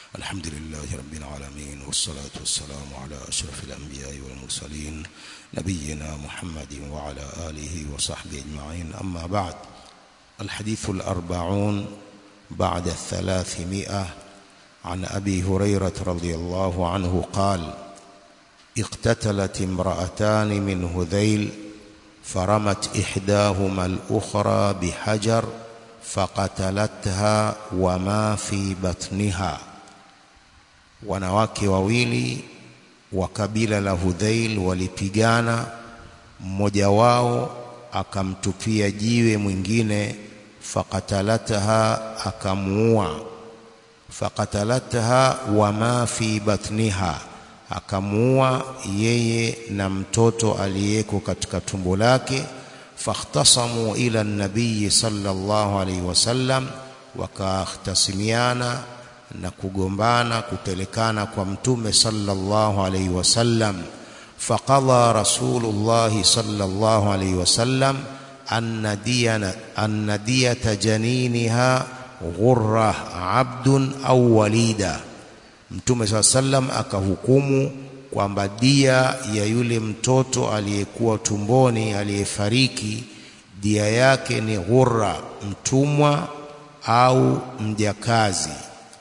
الحمد لله رب العالمين والصلاة والسلام على أشرف الأنبياء والمرسلين نبينا محمد وعلى آله وصحبه أجمعين أما بعد الحديث الأربعون بعد الثلاثمائة عن أبي هريرة رضي الله عنه قال اقتتلت امرأتان من هذيل فرمت إحداهما الأخرى بحجر فقتلتها وما في بطنها wanawake wawili wa kabila la Hudhail walipigana, mmoja wao akamtupia jiwe mwingine, faqatalatha, akamuua. Faqatalatha wama fi batniha, akamuua yeye na mtoto aliyeko katika tumbo lake. Fakhtasamu ila nabii sallallahu alaihi wasallam, wakahtasimiana na kugombana kupelekana kwa mtume sallallahu alaihi wasallam faqadha rasulullah sallallahu alaihi wasallam anna diyana anna diyata janiniha ghurra abdun au walida mtume saa sallam akahukumu kwamba dia ya yule mtoto aliyekuwa tumboni aliyefariki dia yake ni ghurra mtumwa au mjakazi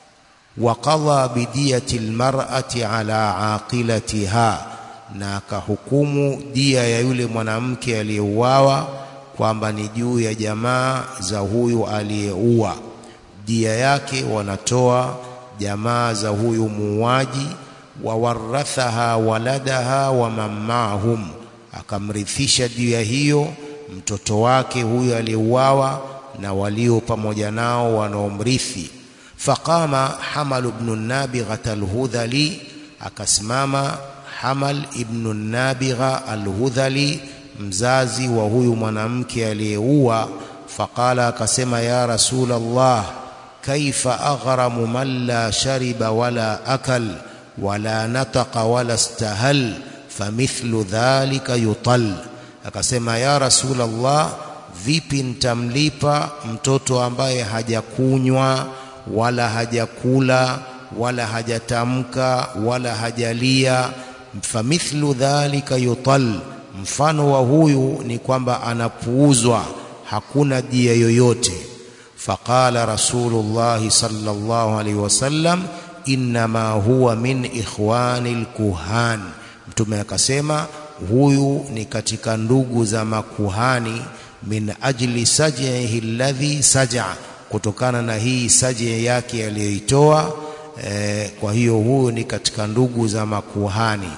وقضى بدية المرأة على عاقلتها na akahukumu dia ya yule mwanamke aliyeuawa kwamba ni juu ya jamaa za huyu aliyeua. Dia yake wanatoa jamaa za huyu muuaji. Wawarathaha waladaha wa man maahum, akamrithisha dia hiyo mtoto wake huyu aliyeuawa na walio pamoja nao wanaomrithi. فقام حمل بن النابغة الهذلي akasimama Hamal ibn Nabiga al-Hudhali mzazi wa huyu mwanamke aliyeua faqala akasema ya rasul Allah kaifa aghramu man la shariba wala akal wala nataqa wala istahal famithlu dhalika yutal akasema ya rasul Allah vipi nitamlipa mtoto ambaye hajakunywa wala hajakula wala hajatamka wala hajalia famithlu dhalika yutal mfano wa huyu ni kwamba anapuuzwa hakuna dia yoyote faqala rasulullah sallallahu alaihi wasallam inma huwa min ikhwani alkuhan mtume akasema huyu ni katika ndugu za makuhani min ajli saj'ihi alladhi saj'a kutokana na hii saje yake aliyoitoa eh, kwa hiyo huyu ni katika ndugu za makuhani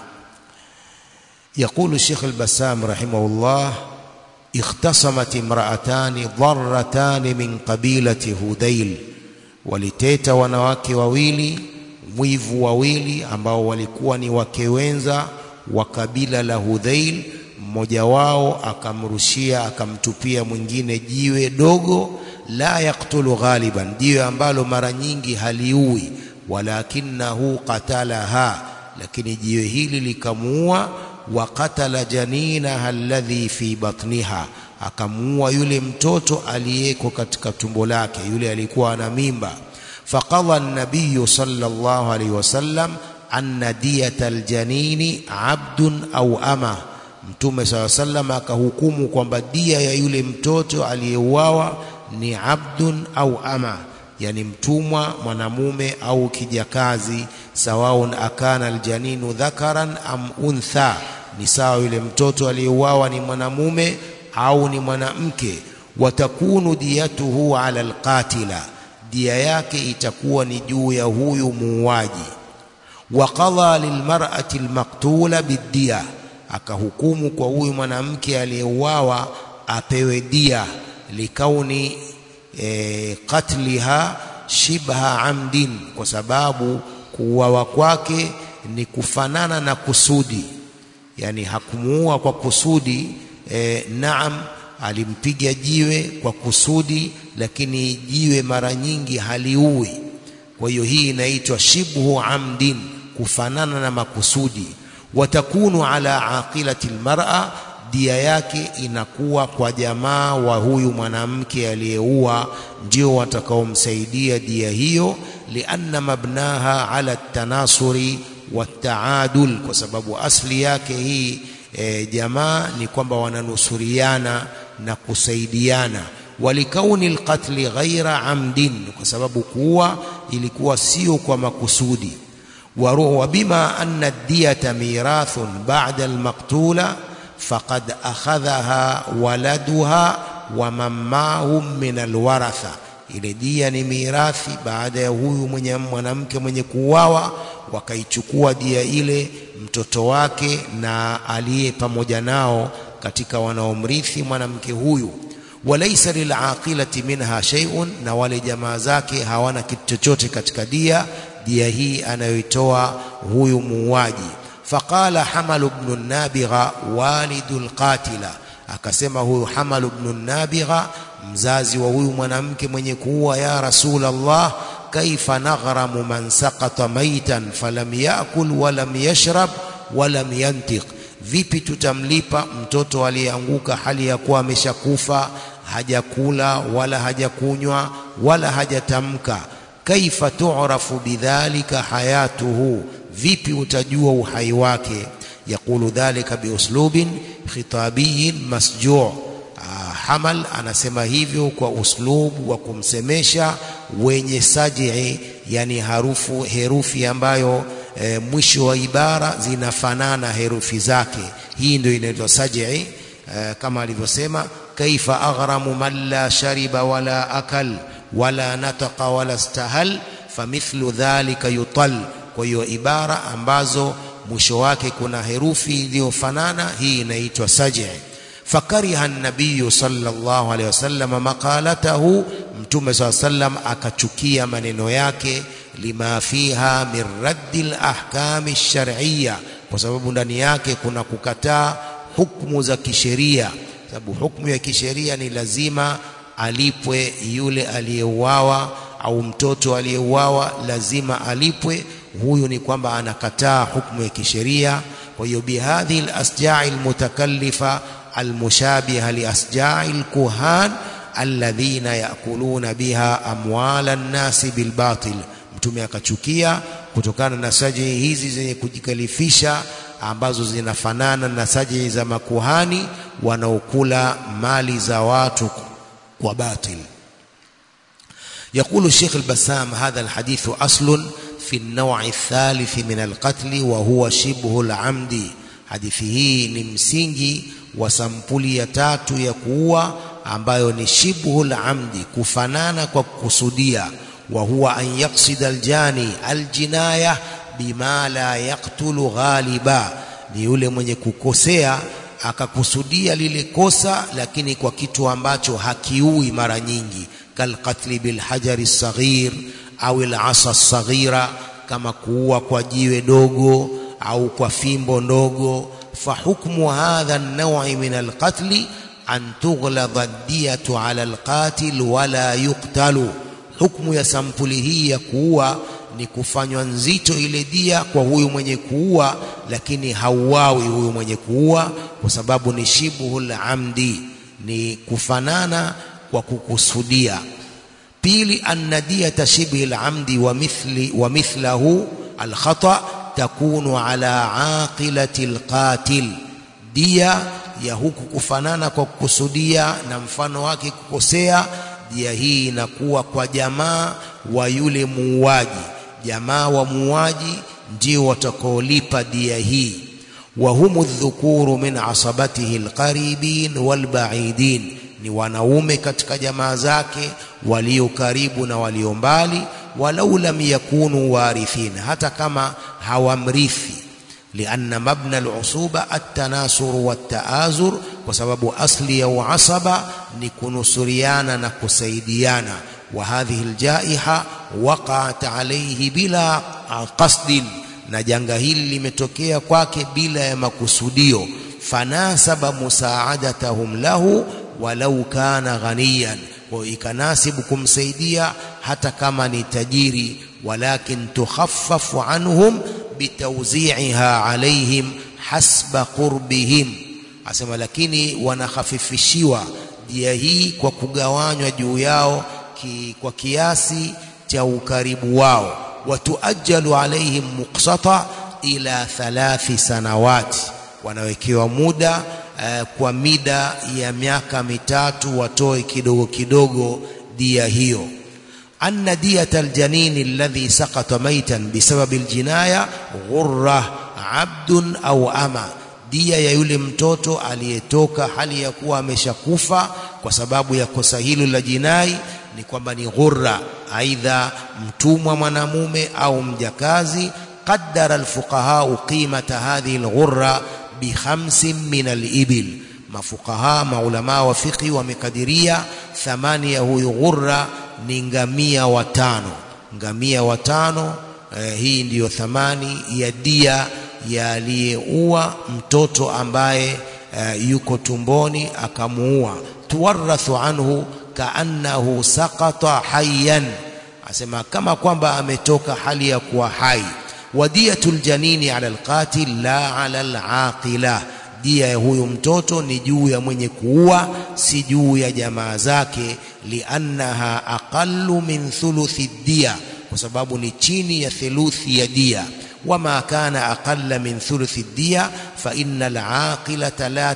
يقول الشيخ البسام رحمه الله اختصمت امرأتان ضرتان من قبيلة هذيل waliteta wanawake wawili mwivu wawili ambao walikuwa ni wake wenza wa kabila la Hudhail mmoja wao akamrushia akamtupia mwingine jiwe dogo la yaktulu ghaliban, jiwe ambalo mara nyingi haliui, walakinahu qatalaha, lakini jiwe hili likamuua. Wa qatala janinaha alladhi fi batniha, akamuua yule mtoto aliyeko katika tumbo lake, yule alikuwa ana mimba. Faqadha an-nabiy sallallahu alayhi wasallam anna diyata aljanini abdun au ama Mtume saa sallam akahukumu kwamba dia ya yule mtoto aliyeuawa ni abdun au ama, yani mtumwa mwanamume au kijakazi. Sawaun akana aljaninu dhakaran am untha, ni sawa yule mtoto aliyeuawa ni mwanamume au ni mwanamke. Watakunu diyatuhu ala alqatila, dia yake itakuwa ni juu ya huyu muuaji. Waqadha lilmar'ati almaqtula biddiya, akahukumu kwa huyu mwanamke aliyeuawa apewe dia likauni e, qatliha shibha amdin, kwa sababu kuuawa kwake ni kufanana na kusudi, yani hakumuua kwa kusudi e, naam, alimpiga jiwe kwa kusudi, lakini jiwe mara nyingi haliui. Kwa hiyo hii inaitwa shibhu amdin, kufanana na makusudi. Watakunu ala aqilati almar'a dia yake inakuwa kwa jamaa wa huyu mwanamke aliyeua, ndio watakaomsaidia dia hiyo. lianna mabnaha ala tanasuri wataadul kwa sababu asli yake hii e, jamaa ni kwamba wananusuriana na kusaidiana walikauni alqatli ghaira amdin kwa sababu kuua ilikuwa sio kwa makusudi وبما أن الدية ميراث بعد المقتولة فقد أخذها ولدها ومن معهم من الورثة ile dia ni mirathi baada ya huyu mwenye mwanamke mwenye kuuawa wakaichukua dia ile mtoto wake na aliye pamoja nao katika wanaomrithi mwanamke huyu walaisa lilaqilati minha shay'un na wale jamaa zake hawana kitu chochote katika dia dia hii anayoitoa huyu muuaji faqala hamal ibn nabigha walidul qatila akasema huyu hamal ibn nabigha mzazi wa huyu mwanamke mwenye kuua ya rasul allah kaifa naghramu man saqata maitan falam yakul walam yashrab walam yantiq vipi tutamlipa mtoto aliyeanguka hali ya kuwa ameshakufa hajakula wala hajakunywa wala hajatamka kaifa tu'rafu bidhalika hayatuhu vipi utajua uhai wake yaqulu dhalika biuslubin khitabiyin masju' hamal anasema hivyo kwa uslubu wa kumsemesha wenye sajii yani harufu herufi ambayo e, mwisho wa ibara zinafanana herufi zake hii ndio inaitwa sajii e, kama alivyosema kaifa aghramu man la shariba wala akal wala nataqa wala stahal famithlu dhalika yutal kwa hiyo ibara ambazo mwisho wake kuna herufi iliyofanana hii inaitwa sajii fakariha nabiyu sallallahu alaihi wasallam maqalatahu mtume saa sallam akachukia maneno yake lima fiha min raddi lahkami lshar'iyya kwa sababu ndani yake kuna kukataa hukumu za kisheria sababu hukumu ya kisheria ni lazima alipwe yule aliyeuawa au mtoto aliyeuawa lazima alipwe huyu ni kwamba anakataa hukumu ya kisheria kwa hiyo bihadhihi alasja'i almutakallifa almushabiha liasja'i alkuhan alladhina yakuluna biha amwala nnasi bilbatil mtume akachukia kutokana na sajii hizi zenye kujikalifisha ambazo zinafanana na sajii za makuhani wanaokula mali za watu kwa batil يقول الشيخ البسام هذا الحديث أصل في النوع الثالث من القتل وهو شبه العمد hadithi hii ni msingi wa sampuli ya tatu ya kuua ambayo ni shibhul amdi kufanana kwa kukusudia wa huwa an yaksida aljani aljinaya bima la yaktulu ghaliba ni yule mwenye kukosea akakusudia lile kosa lakini kwa kitu ambacho hakiui mara nyingi kalqatli bilhajari saghir au alasa saghira kama kuua kwa jiwe dogo au kwa fimbo ndogo fahukmu hadha an-naw'i min al-qatl an tughlada ad-diyatu 'ala al-qatil wala yuqtalu hukmu ya sampuli hii ya kuua ni kufanywa nzito ile dia kwa huyu mwenye kuua lakini hauawi huyu mwenye kuua kwa sababu ni shibhul amdi ni kufanana kwa kukusudia pili anna diyata shibhi al-amdi wa mithli wa mithlahu al-khata' takunu ala aqilati alqatil dia ya huku kufanana kwa kukusudia na mfano wake kukosea dia hii inakuwa kwa jamaa wa yule muuaji jamaa wa muuaji ndio watakaolipa dia hii wa humu dhukuru min asabatihi alqaribin walbaidin ni wanaume katika jamaa zake walio karibu na walio mbali walau lam yakunu warithin hata kama hawamrithi lianna mabna alusuba at-tanasur wat-taazur kwa sababu asli ya uasaba ni kunusuriana na kusaidiana wa hadhihi aljaiha waqa'at alayhi bila qasdin na janga hili limetokea kwake bila ya makusudio fanasaba musaadatahum lahu walau kana ghaniyan kwa ikanasibu kumsaidia hata kama ni tajiri walakin tukhaffafu anhum bitawzi'iha alaihim hasba qurbihim asema lakini wanakhafifishiwa dia hii kwa kugawanywa juu yao ki, kwa kiasi cha ukaribu wao watuajalu alaihim muqsata ila thalathi sanawati wanawekewa muda uh, kwa mida ya miaka mitatu watoe kidogo kidogo dia hiyo anna diyata aljanini alladhi saqata maitan bisababi aljinaya ghurra abdun au ama dia ya yule mtoto aliyetoka hali ya kuwa ameshakufa kwa sababu ya kosa hilo la jinai ni kwamba ni ghurra aidha mtumwa mwanamume au mjakazi qaddara alfuqaha qimata hadhihi alghurra bi khamsin min alibil mafuqaha maulama wa fiqhi wamekadiria thamani ya huyu ghurra ni ngamia watano ngamia watano eh, hii ndiyo thamani ya dia ya aliyeua mtoto ambaye uh, yuko tumboni akamuua tuwarathu anhu kaannahu saqata hayyan asema kama kwamba ametoka hali ya kuwa hai wadiyatul janini ala alqatil la ala alaqila dia ya huyu mtoto ni juu ya mwenye kuua si juu ya jamaa zake liannaha aqallu min thuluthi dia kwa sababu ni chini ya theluthi ya dia وما كان أقل من ثلث الدية فإن العاقلة لا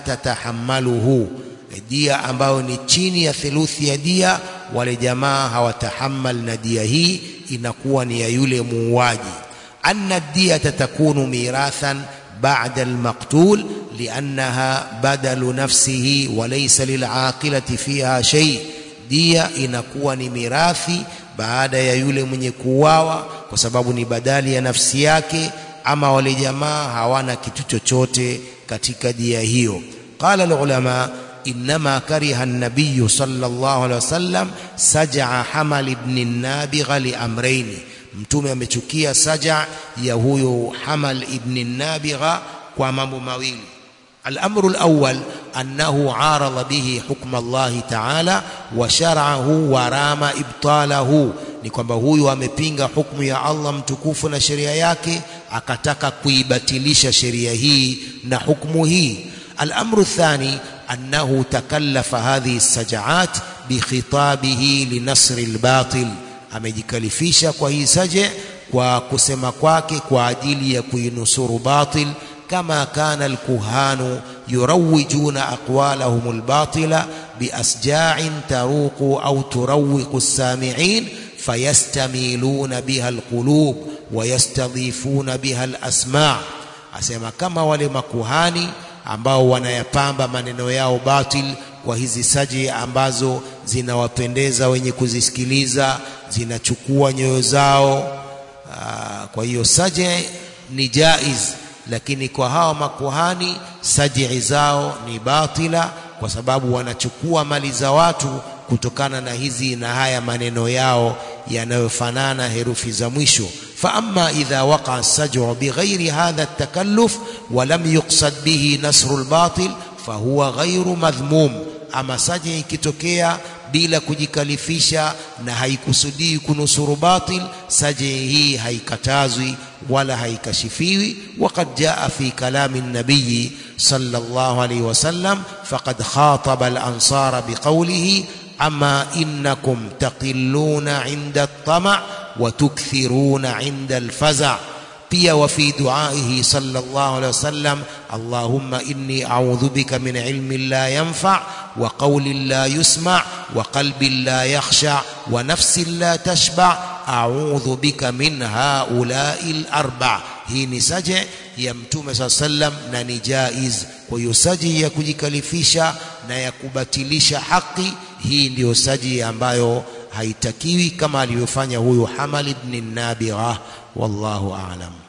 تتحمله dia ambayo ni chini ya theluthi ya dia wale jamaa hawatahammal na dia hii inakuwa ni ya yule muuaji anna diyata takunu mirathan ba'da almaqtul liannaha badalu nafsihi wa laysa lilaqilati fiha shay dia inakuwa ni mirathi baada ya yule mwenye kuuawa kwa sababu ni badali ya nafsi yake ama wale jamaa hawana kitu chochote katika dia hiyo qala alulama inma kariha an-nabiy sallallahu alaihi wasallam saj'a hamal ibn an-nabigha li amrayn mtume amechukia saja ya huyo hamal ibn an-nabigha kwa mambo mawili الأمر الأول أنه عارض به حكم الله تعالى وشرعه ورام إبطاله ni kwamba huyu amepinga hukumu ya Allah mtukufu na sheria yake akataka kuibatilisha sheria hii na hukumu hii الأمر الثاني أنه تكلف هذه السجعات بخطابه لنصر الباطل amejikalifisha kwa hii saje kwa kusema kwake kwa ajili ya kuinusuru batil كما كان الكهان يروجون أقوالهم الباطلة بأسجاع تروق أو تروق السامعين فيستميلون بها القلوب ويستضيفون بها الأسماع أسمى كما ولما كهاني ambao wanayapamba maneno yao batil kwa hizi saji ambazo zinawapendeza wenye kuzisikiliza zinachukua nyoyo zao aa, kwa hiyo saje ni jaiz lakini kwa hawa makuhani sajii zao ni batila kwa sababu wanachukua mali za watu kutokana na hizi na haya maneno yao yanayofanana herufi za mwisho فأما إذا وقع السجع بغير هذا التكلف ولم يقصد به نصر الباطل فهو غير مذموم أما سجع ikitokea bila kujikalifisha na haikusudii kunusuru batil saji hii haikatazwi wala haikashifiwi waqad jaa fi kalami nabiyi sallallahu alayhi wasallam faqad khataba al-ansara biqawlihi ama innakum taqilluna 'inda at-tama' wa tukthiruna 'inda al-faza' pia wa fi duaihi sallallahu alayhi wasallam allahumma inni a'udhu bika min ilmin la yanfa' wa qawlin la yusma' wa qalbin la yakhsha' wa nafsin la tashba' a'udhu bika min haula'i al-arba' hii ni saje ya mtume saa sallam na ni jaiz kwa hiyo saji ya kujikalifisha na ya kubatilisha haki hii ndiyo saji ambayo haitakiwi kama alivyofanya huyu Hamal ibn Nabigha wallahu a'lam